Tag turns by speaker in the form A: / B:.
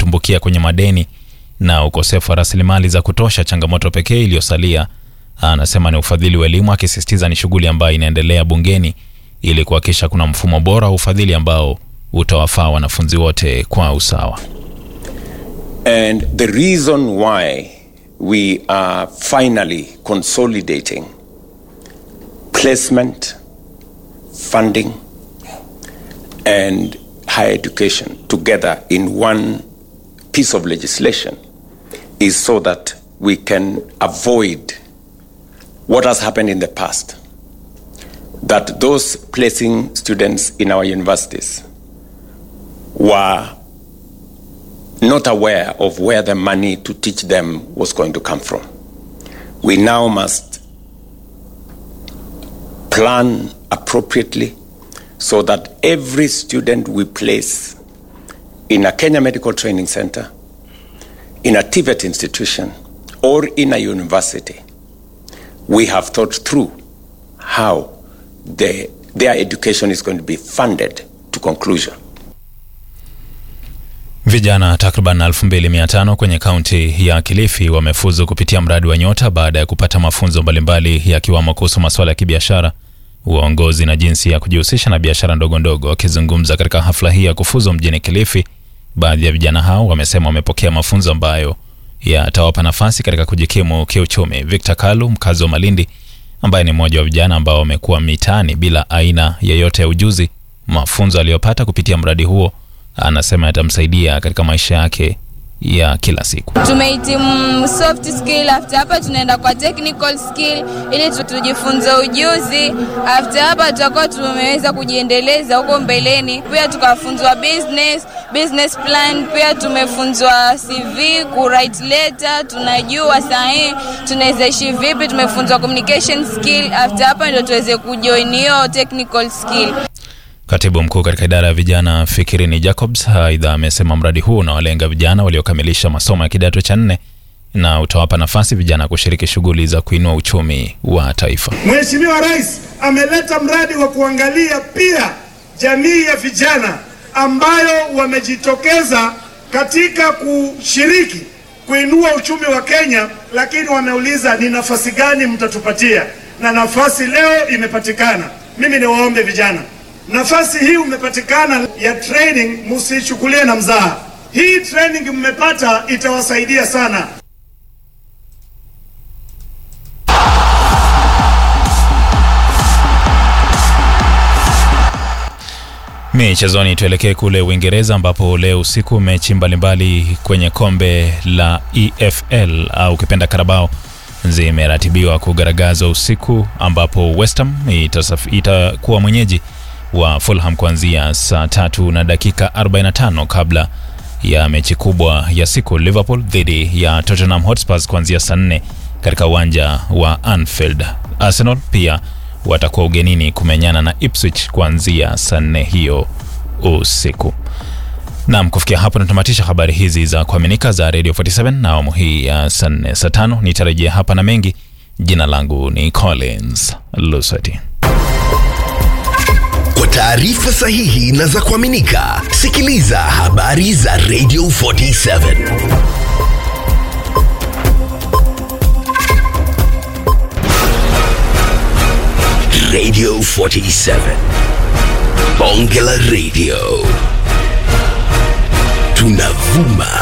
A: wametumbukia kwenye madeni na ukosefu wa rasilimali za kutosha. Changamoto pekee iliyosalia, anasema, ni ufadhili wa elimu, akisisitiza ni shughuli ambayo inaendelea bungeni ili kuhakikisha kuna mfumo bora wa ufadhili ambao utawafaa wanafunzi wote kwa usawa.
B: And the reason why we are finally consolidating placement, funding, and higher education together in one piece of legislation is so that we can avoid what has happened in the past. That those placing students in our universities were not aware of where the money to teach them was going to come from. We now must plan appropriately so that every student we place in a Kenya Medical Training Center, in a TVET institution, or in a university, we have thought through how the, their education is going to be funded to conclusion.
A: Vijana takriban 2500 kwenye kaunti ya Kilifi wamefuzu kupitia mradi wa Nyota baada ya kupata mafunzo mbalimbali yakiwamo kuhusu masuala ya kibiashara, uongozi na jinsi ya kujihusisha na biashara ndogo ndogo. Wakizungumza katika hafla hii ya kufuzu mjini Kilifi, baadhi ya vijana hao wamesema wamepokea mafunzo ambayo yatawapa nafasi katika kujikimu kiuchumi. Victor Kalu, mkazi wa Malindi, ambaye ni mmoja wa vijana ambao wamekuwa mitaani bila aina yeyote ya ujuzi, mafunzo aliyopata kupitia mradi huo anasema yatamsaidia katika maisha yake ya kila siku.
C: Tumehitimu soft skill, after hapa tunaenda kwa technical skill ili tu- tujifunze ujuzi. After hapa tutakuwa tumeweza kujiendeleza huko mbeleni. Pia tukafunzwa business, business plan, pia tumefunzwa CV, ku write letter, tunajua sahihi tunaweza ishi vipi. Tumefunzwa communication skill. After hapa ndio tuweze kujoin hiyo technical skill.
A: Katibu mkuu katika idara ya vijana Fikirini Jacobs aidha amesema mradi huu unawalenga vijana waliokamilisha masomo ya kidato cha nne na utawapa nafasi vijana kushiriki shughuli za kuinua uchumi wa taifa.
D: Mheshimiwa Rais ameleta mradi wa kuangalia pia jamii ya vijana ambayo wamejitokeza katika kushiriki kuinua uchumi wa Kenya, lakini wameuliza ni nafasi gani mtatupatia, na nafasi leo imepatikana. Mimi niwaombe vijana, nafasi hii umepatikana ya training, msichukulie na mzaha. Hii training mmepata itawasaidia sana.
A: Michezoni, tuelekee kule Uingereza ambapo leo usiku mechi mbalimbali kwenye kombe la EFL au ukipenda Carabao zimeratibiwa kugaragazwa usiku, ambapo West Ham itasaf- itakuwa mwenyeji wa Fulham kuanzia saa tatu na dakika 45 kabla ya mechi kubwa ya siku Liverpool dhidi ya Tottenham Hotspurs kuanzia saa nne katika uwanja wa Anfield. Arsenal pia watakuwa ugenini kumenyana na Ipswich kuanzia saa nne hiyo usiku. Naam, kufikia hapo natamatisha habari hizi za kuaminika za Radio 47 na awamu hii ya saa nne saa tano nitarejea hapa na mengi. Jina langu ni Collins Lusati.
E: Kwa taarifa sahihi na za kuaminika, sikiliza habari za Radio 47. Radio 47. Bonge la Radio. Tunavuma